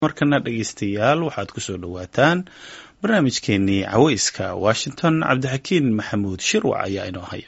markana dhegaystayaal waxaad ku soo dhowaataan barnaamijkeenii caweyska washington cabdixakiin maxamuud shirwac ayaa inoo haya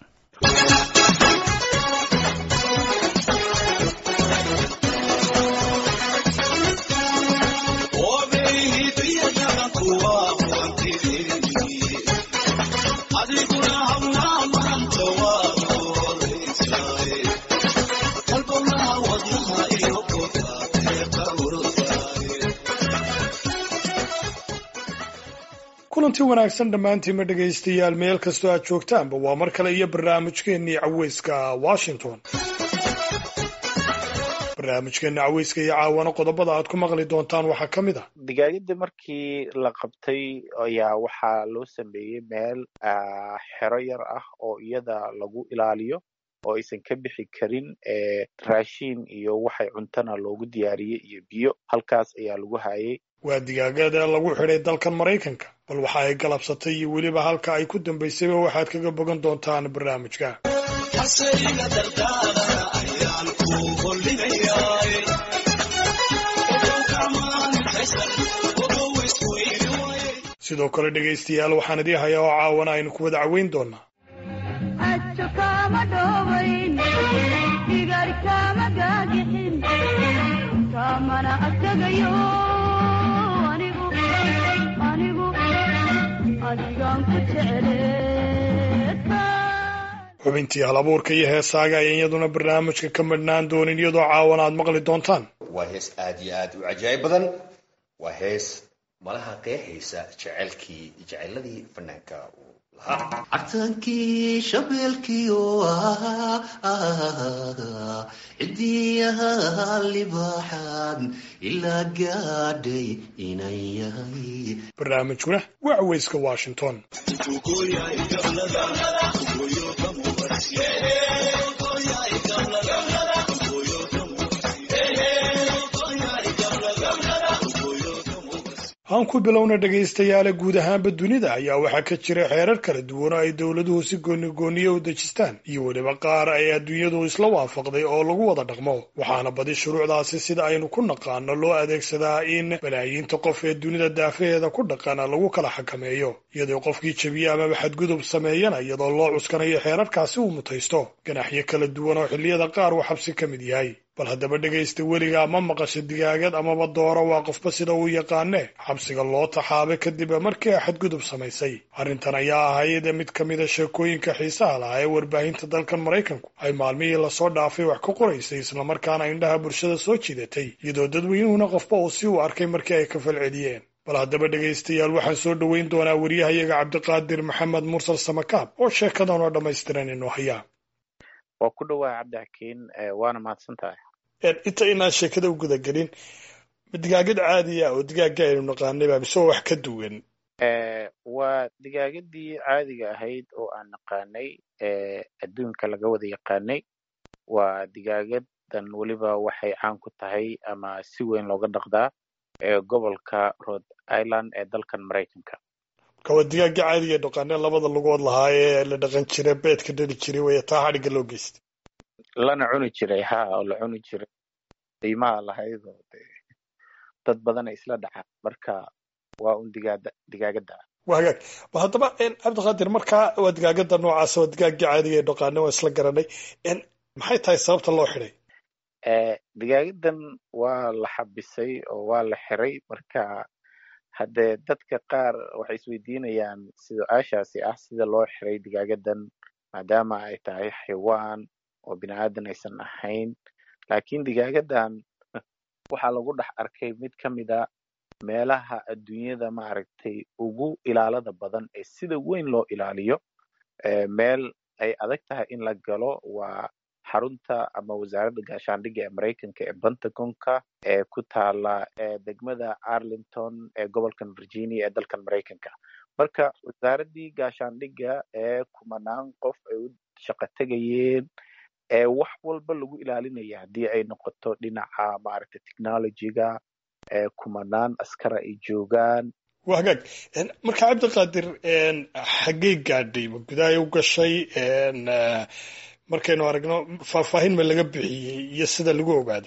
kulanti wanaagsan dhammaantiinma dhegaystayaal meel kastoo aad joogtaanba waa mar kale iyo barnaamijkeennii caweyska washington barnaamijkeenna caweyska iyo caawana qodobada aad ku maqli doontaan waxaa ka mid ah digaagada markii la qabtay ayaa waxaa loo sameeyey meel xero yar ah oo iyada lagu ilaaliyo oo aysan ka bixi karin raashiin iyo waxay cuntana loogu diyaariyey iyo biyo halkaas ayaa lagu hayay waa digaagada lagu xidhay dalkan maraykanka bal waxa ay galabsatay iyo weliba halka ay ku dambaysayba waxaad kaga bogan doontaan barnaamijka sidoo kale dhegaystayaal waxaan idii hayaa oo caawana aynu ku wada caweyn doonaa xubintii halabuurka iyo heesaaga ayaan iyaduna barnaamijka ka madhnaan doonin iyadoo caawana aad maqli doontaan waa hees aad iyo aad u cajaa'ib badan waa hees malaha qeexaysa jecelkii jeceladii fanaanka uu lahaa cabtaankii shabeelkiio cidiyaha libaaxaan ilaa gaadhay inan yahay barnaamijkuna waa caweyska washington aan ku bilowna dhegaystayaale guud ahaanba dunida ayaa waxaa ka jira xeerar kala duwan oo ay dowladuhu si goonigooniyo u dejistaan iyo weliba qaar ay adduunyadu isla waafaqday oo lagu wada dhaqmo waxaana badi shuruucdaasi sida aynu ku naqaano loo adeegsadaa in malaayiinta qof ee dunida daafaheeda ku dhaqana lagu kala xakameeyo iyadoo qofkii jebiye amaba xadgudub sameeyana iyadoo loo cuskanayo xeerarkaasi uu mutaysto ganaxyo kala duwan oo xilliyada qaar uu xabsi ka mid yahay bal haddaba dhegaysta weligaa ma maqasho digaagad amaba dooro waa qofba sida uu yaqaane xabsiga loo taxaabay kadib markii ay xadgudub samaysay arrintan ayaa ahayd mid ka mida sheekooyinka xiisaha lahaa ee warbaahinta dalkan maraykanku ay maalmihii lasoo dhaafay wax ka qoraysay islamarkaana indhaha bulshada soo jiidatay iyadoo dadweynuhuna qofba uu si uu arkay markii ay ka falceliyeen bal haddaba dhegaystayaal waxaan soo dhoweyn doonaa wariyahayaga cabdiqaadir maxamed mursal samakaab oo sheekadan oo dhammaystiran inoo hayaa waa ku dhawaa cabdixakiin waana mahadsan tahay inta inaan sheekada u gudagelin digaagad caadiya oo digaaga aynu naqaanay baa mise wax ka duwan waa digaagadii caadiga ahayd oo aan naqaanay adduunka laga wada yaqaanay waa digaagadan weliba waxay caan ku tahay ama si weyn looga dhaqdaa gobolka rhode island ee dalkan maraykanka marka waa digaaga caadiga dhaqaane labada lugood lahaa ee la dhaqan jiray beedka dhali jiray way taa xadhigga loo geystay lana cuni jiray ha oo la cuni jiray qiimaha lahayd oo de dad badana isla dhaca marka waa un digaada digaagada waa hagaag ba haddaba cabdiqaadir markaa waa digaagada noocaasa waa digaagii caadiga ee dhaqaane waa isla garanay maxay tahay sababta loo xidhay digaagadan waa la xabisay oo waa la xiray marka haddee dadka qaar waxay isweydiinayaan su-aashaasi ah sida loo xiray digaagadan maadaama ay tahay xaywaan oo bini aadan aysan ahayn laakiin digaagadan waxaa lagu dhex arkay mid ka mid a meelaha adduunyada maaragtay ugu ilaalada badan ee sida weyn loo ilaaliyo meel ay adag tahay in la galo waa xarunta ama wasaaradda gaashaandhigga ee maraykanka ee pentagonka ee ku taala degmada arlington ee gobolkan virginia ee dalkan maraykanka marka wasaaraddii gaashaandhigga ee kumanaan qof ay u shaqo tegayeen ee wax walba lagu ilaalinaya haddii ay noqoto dhinaca maaragtay technologyga ee kumanaan askara ay joogaan waa hagaag marka cabdiqaadir xaggey gaadhay ma gudahay u gashay markaynu aragno faahfaahin ma laga bixiyey iyo sida lagu ogaaday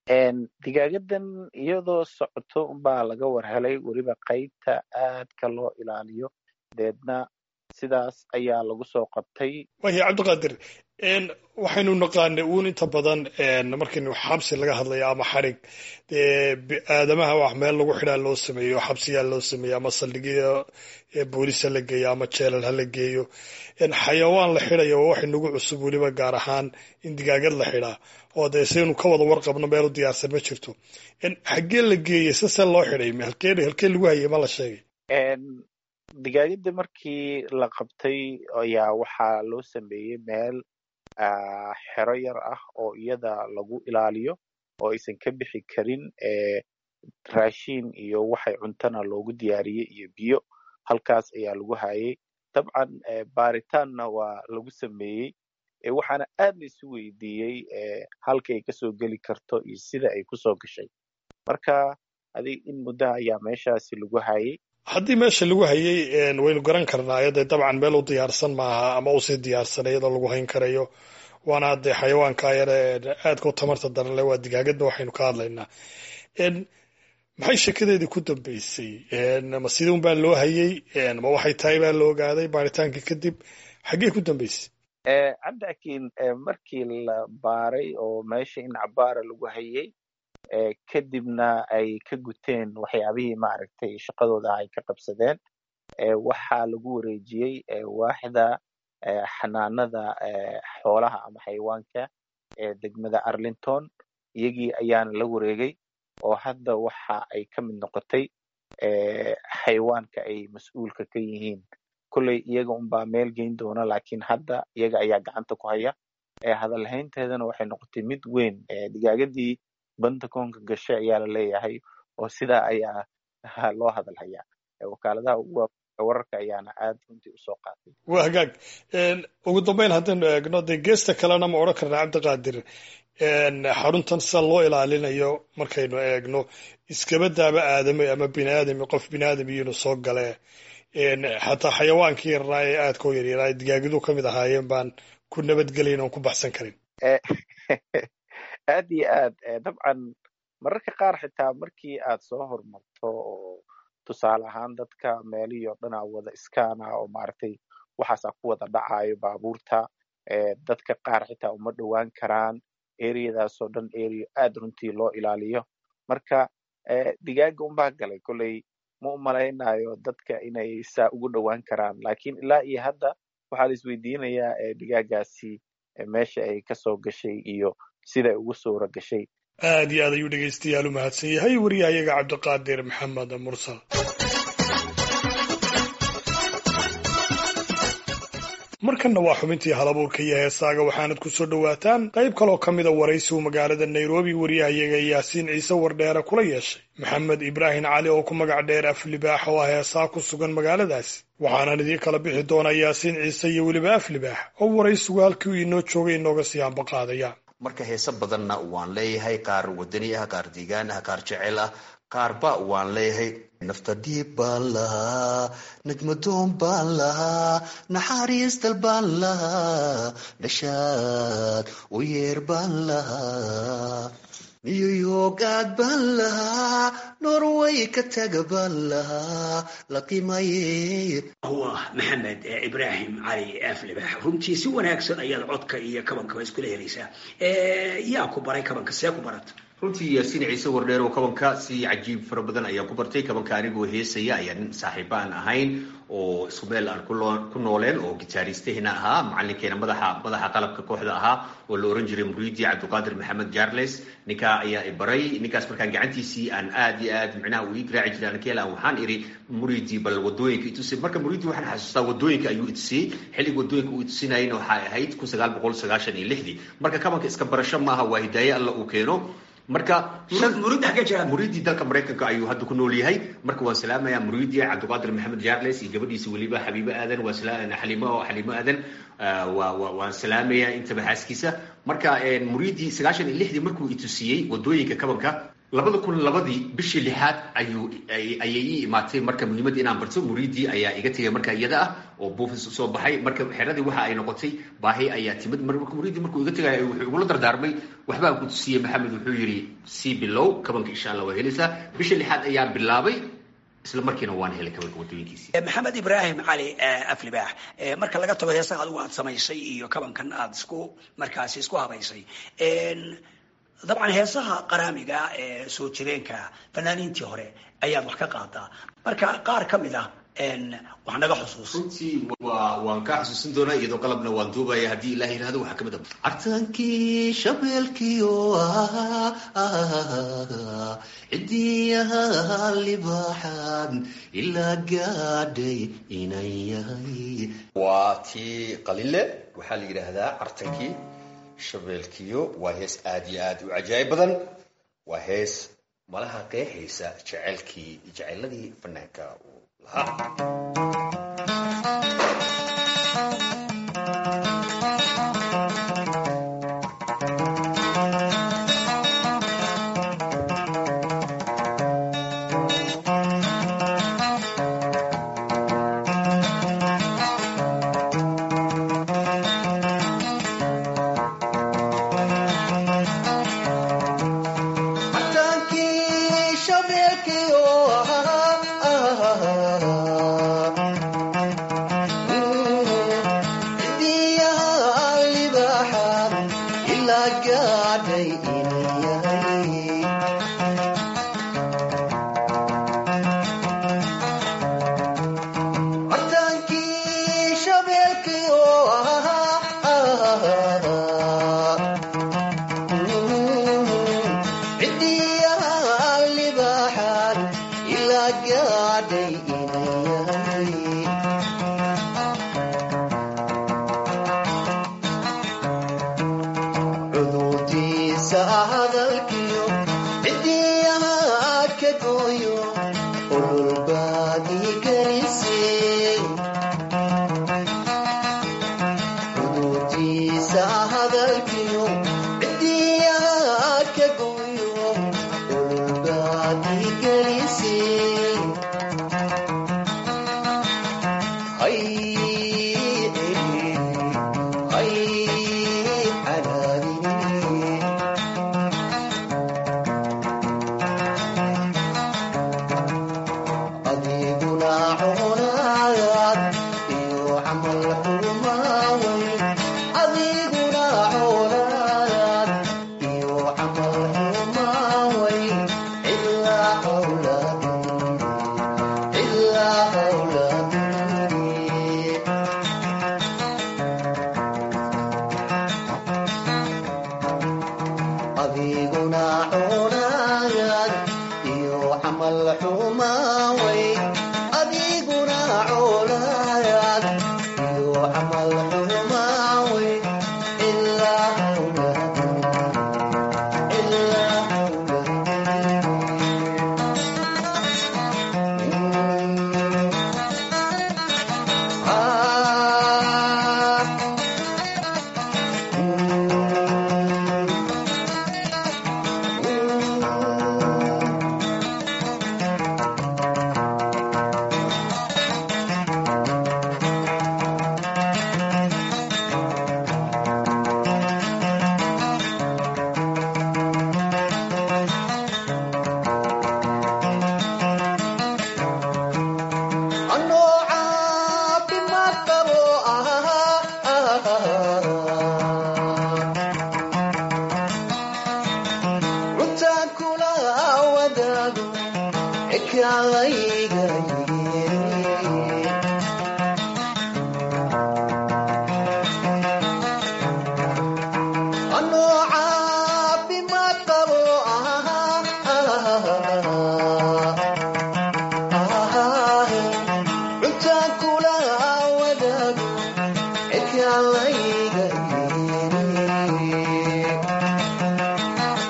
digaagadan iyadoo socoto unbaa laga war helay weliba qaybta aadka loo ilaaliyo deedna sidaas ayaa lagu soo qabtay waya cabdiqaadir waxaynu naqaanay uun inta badan markaynu xabsi laga hadlayo ama xarig aadamaha wax meel lagu xidhaa loo sameeyo xabsiyaa loo sameeyo ama saldhigyo booliis ha la geeyo ama jeelal ha la geeyo xayawaan la xidhayo waa wax inagu cusub weliba gaar ahaan in digaagad la xidhaa oo dee saynu ka wada warqabno meel u diyaarsan ma jirto xaggee la geeyey sase loo xidhay halkee halkee lagu hayay ma la sheegay digaagadda markii la qabtay ayaa waxaa loo sameeyey meel xero yar ah oo iyada lagu ilaaliyo oo aysan ka bixi karin raashiin iyo waxay cuntana loogu diyaariyey iyo biyo halkaas ayaa lagu hayay dabcan baaritaanna waa lagu sameeyey waxaana aad la isu weydiiyey halka ay kasoo geli karto iyo sida ay kusoo gashay marka adig in muddaha ayaa meeshaasi lagu hayay haddii meesha lagu hayay waynu garan karnaayo dee dabcan meel u diyaarsan maaha ama usii diyaarsan iyadoo lagu hayn karayo waana dee xayawaanka yare aadka u tamarta daran le waa digaagadda waxaynu ka hadlaynaa maxay sheekadeedii ku dambeysay ma sidii un baa loo hayay ma waxay tahay baa la ogaaday baaritaankii kadib xaggee ku dambeysay cabdiakiin markii la baaray oo meesha in cabaara lagu hayay kadibna ay ka guteen waxyaabihii maaragtay shaqadooda ay ka qabsadeen waxaa lagu wareejiyey waaxda xanaanada xoolaha ama xayawaanka ee degmada arlington iyagii ayaana la wareegay oo hadda waxa ay ka mid noqotay xayawaanka ay mas-uulka ka yihiin kolley iyaga unbaa meel geyn doona laakiin hadda iyaga ayaa gacanta ku haya hadalhaynteedana waxay noqotay mid weyn digaagadii bantakoonka gashay ayaa la leeyahay oo sidaa ayaa loo hadal hayaa wakaaladaha ugu wararka ayaana aad runtii usoo qaatay waa hagaag ugu dambeyn haddaynu eegno dee geesta kalena ma odhan karnaa cabdiqaadir xaruntan sida loo ilaalinayo markaynu eegno iskabadaaba aadame ama bini aadami qof bini aadam iyonu soo gale xataa xayawaankii yarnaa ee aadka u yaryaraa digaagidu ka mid ahaayeen baan ku nabadgelayn oon ku baxsan karin aad iyo aad dabcan mararka qaar xitaa markii aad soo horumarto oo tusaale ahaan dadka meelihii oo dhan a wada iskaana oo maaragtay waxaasaa ku wada dhacayo baabuurta dadka qaar xitaa uma dhowaan karaan ereyadaasoo dhan ereyo aad runtii loo ilaaliyo marka digaaga unbaa galay kolley ma u malaynayo dadka inay saa ugu dhowaan karaan lakiin ilaa iyo hadda waxaa la isweydiinayaa digaagaasi meesha ay kasoo gashay iyo siday ugu suura gashay aad iyo aad ayuu dhegaystayaal u mahadsan yahay wariyahayaga cabdiqaadir maxamed mursal markanna waa xubintii halabuurka iyo heesaaga waxaanad ku soo dhowaataan qayb kaloo ka mida waraysi uu magaalada nairobi wariyahayaga yaasiin ciise wardheere kula yeeshay maxamed ibraahim cali oo ku magac dheer aflibaax oo ah heesaa ku sugan magaaladaasi waxaanan idiin kala bixi doonaa yaasiin ciise iyo weliba aflibaax oo waraysigu halkii uu inoo joogay inooga sii hambaqaadaya marka heese badanna waan leeyahay qaar wadani ah qaar deegaan ah qaar jecel ah qaarba waan leeyahay nafta dhiib baan lahaa najmadoon baan lahaa naxariisdal baan lahaa dhashaad u yeer baan lahaa niyuyogaad baan lahaa norway ka taga baan lahaa la qimaye waa maxamed ibraahim cali aflibax runtii si wanaagsan ayaad codka iyo kabankaba iskula helaysaa yaa ku baray kabanka see ku barata runtii yaasiin ciise wardheer oo kabanka si cajiib fara badan ayaan ku bartay kabanka anigoo heesaya ayaa nin saaxiiba aan ahayn oo isku meel aan ku nooleen oo gitaaristahina ahaa macalinkeena madaxa madaxa qalabka kooxda ahaa oo la oran jiray muriidi cabdiqaadir maxamed jarles ninkaa ayaa i baray ninkaas markaan gacantiisii aan aad iyo aad micnaha uu ii garaaci jiray ankeela waxaan iri muriidi bal wadooyinka itusay marka muriidi waxaan xasuustaa wadooyinka ayuu itusiyey xilliga wadooyinka uu itusinayna waxay ahayd kun sagaal boqol sagaashan iyo lixdii marka kabanka iska barasho maaha waa hidaaye alla uu keeno marka muriidii dalka maraykanka ayuu hadda ku nool yahay marka waan salaamaya muriidi cabdiqaadir maxamed jarles iyo gabadhiisa weliba xabiibo aadan waa xaliimo xaliimo aadan waan salaamaya intaba xaaskiisa marka muriidi sagaashan iyo lixdii markuu itusiyey wadooyinka kabanka labada kun labadii bishii lixaad ayuu ayay ii imaatay marka muhiimadda inaan barto muriidii ayaa iga tegay marka iyada ah oo buufis soo baxay marka xeradii waxa ay noqotay baahi ayaa timid marka muriidii markuu iga tegay wuxuu igula dardaarmay waxbaan ku tusiyey maxamed wuxuu yidhi sii bilow kabanka insha allah waa helaysaa bishii lixaad ayaa bilaabay isla markiina waan helay kabanka wadooyinkiisii maxamed ibraahim cali aflibaax marka laga tago heesaha adigu aad samaysay iyo kabankan aad isku markaasi isku habaysay dabcan heesaha qaraamiga ee soo jireenka fanaaniintii hore ayaad wax ka qaadaa marka qaar ka mid ah wax naga xusuus runtii waa waan kaa xusuusin doonaa iyadoo qalabna waan duubaya haddii ilaah yidhahdo waxaa kamid ah cartaankii shabeelkiio cidiyaha libaaxaan ilaa gaadhay inan yahay waa tii qalile waxaa la yidhaahdaa cartankii shabeelkiyo waa hees aada iyo aada u cajaayib badan waa hees malaha qeexaysa jecelkii jeceladii fanaanka uu lahaa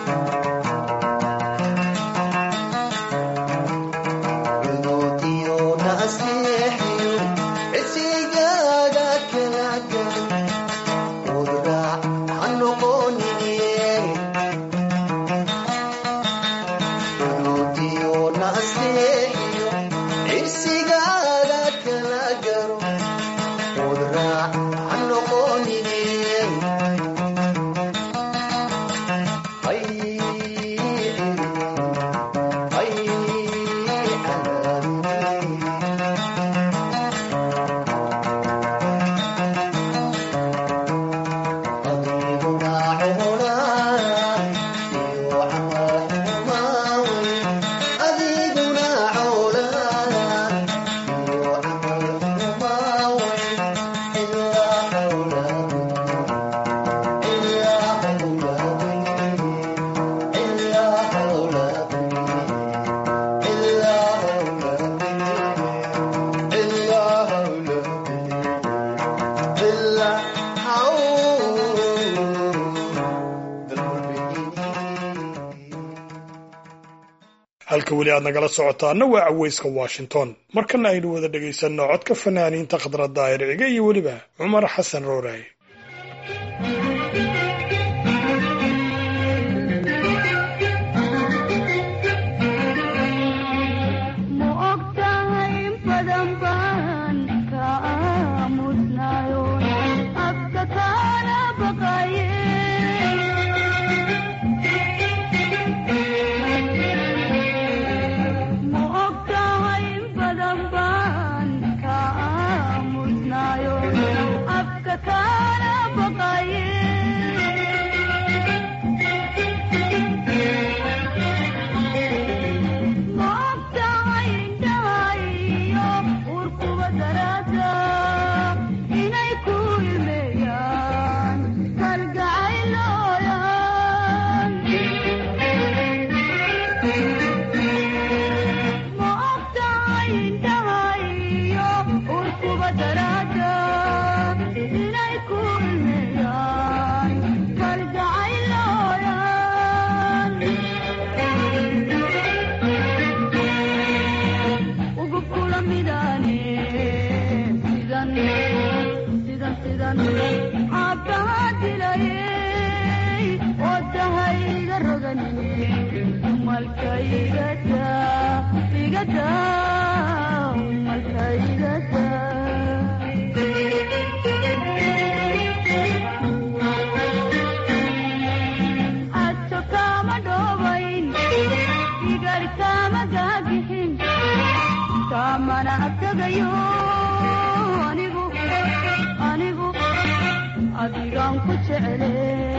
Cududiyo asteeyo cirsigaaga kala garo odraac ha noqonine ay ay cadaabine adiguna cunaa iyo camal xumaawe adiguna cawlaa iyo camal xumaawe ilaa xawlaadini ilaa xawlaadini ilaa xawlaadini ilaa xawlaadini ilaa xawlaadini ilaa halka weli aad nagala socotaana waa caweyska washington markana aynu wada dhegaysanno codka fanaaniinta khadra daahir cige iyo weliba cumar xasan rooraaye ma ogtahay in badan baan ka aamusnayo afka kaala baqaye ma ogtahay in badan baan ka aamusnayo afka kaala baqaye maogtahay indhahayo urkuba daraada inay ku ilmeeyaan kalgacaylooyan ma ogtahay indhahayo urkuba daraada inay ku ilmeeyaan kalgacaylooyan ugu kula midane sidan sidan sidan caabbaha dilayay oo dahayga roganine malka igada igada malka igada adto kama dhobayn igar kama gaagixin kamana abtagayo anigu anigu adigaan ku jecele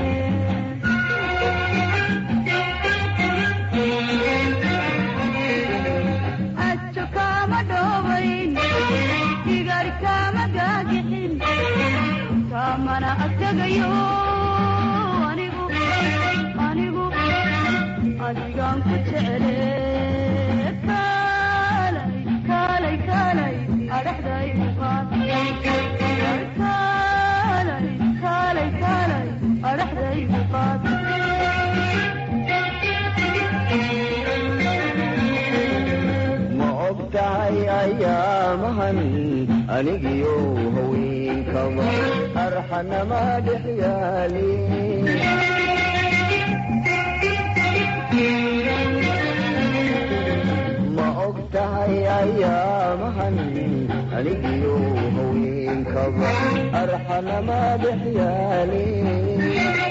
ajo kama dhobayn igar kama gaagixin kamana abtagayo anigu anigu adigaan ku jecele kaalay kaalay kaalay adhaxday uqaad kaalay kaalay kaalay adhaxday uqaad ma ogtahay ayaamahan anigiyo haweenkaba arxanama dhex yaalin ma ogtahay ayaamahan anigiyo haweenkaba arxanama dhex yaalin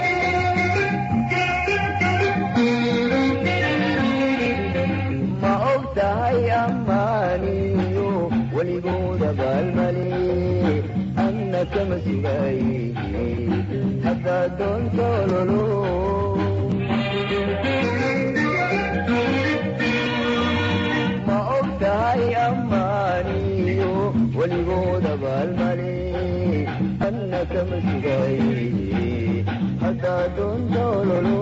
ma ogtahay ammaaniyo weligooda baalmali anna kama sugay haddaa doonta ololo ma ogtahay ammaaniyo weligooda baalmali anna kama sugay haddaa doonta ololo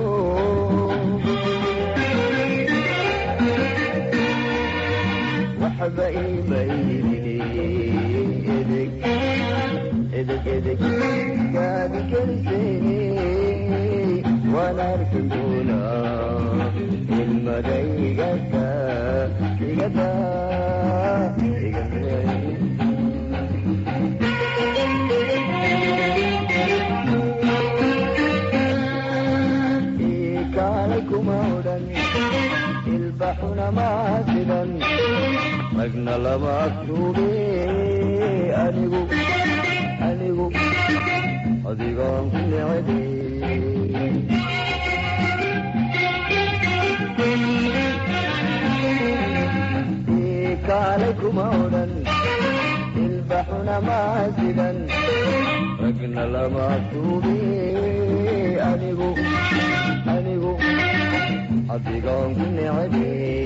waxba iimayni edeg edeg edeg gaadi keliseeni waan arki doonaa ilmada igada igada igada kaalay kuma odhan ilbaxuna maasida ragna lama agtuube anigu anigu adigaan ku necebe kaalay kuma odhan ilbaxuna maa sidan ragna lama tuube anigu anigu adigaan ku necebe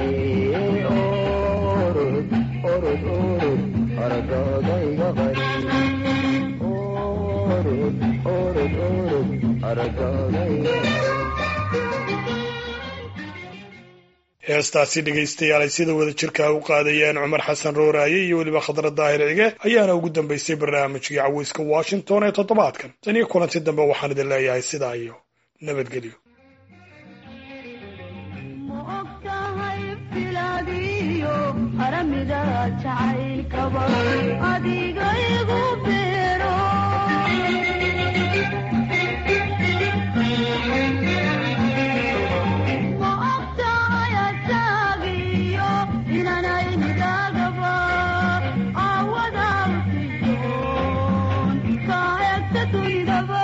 orod orod orod aragaaga iga qari orod orod orod aragaaga iga qari heestaasi dhegaystayaal ay sida wada jirkaa u qaadayeen cumar xasan rooraaye iyo weliba khadra daahir cige ayaana ugu dambaysay barnaamijkii caweyska washington ee toddobaadkan tan iyo kulanti dambe waxaan idin leeyahay sidaa iyo nabadgelyo ma ogtahay filaadiyo haramida jacaylkaba adiga igu beero ma ogtahay asaagiyo inanay nidaagaba awada usiyoon ka egta dunidaba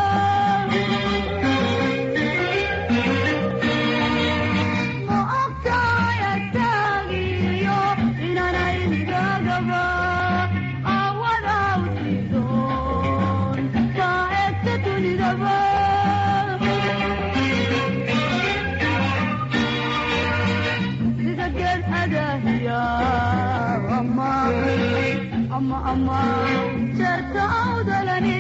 ma ogtahay asaagiyo inanay nidaagaba awada usiyoon ka egta dunidaba sida geed adahiya ama ama ama jeerta awdalani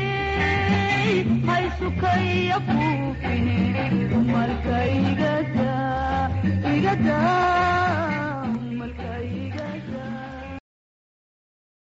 haysukaya buufine dumarka igada igada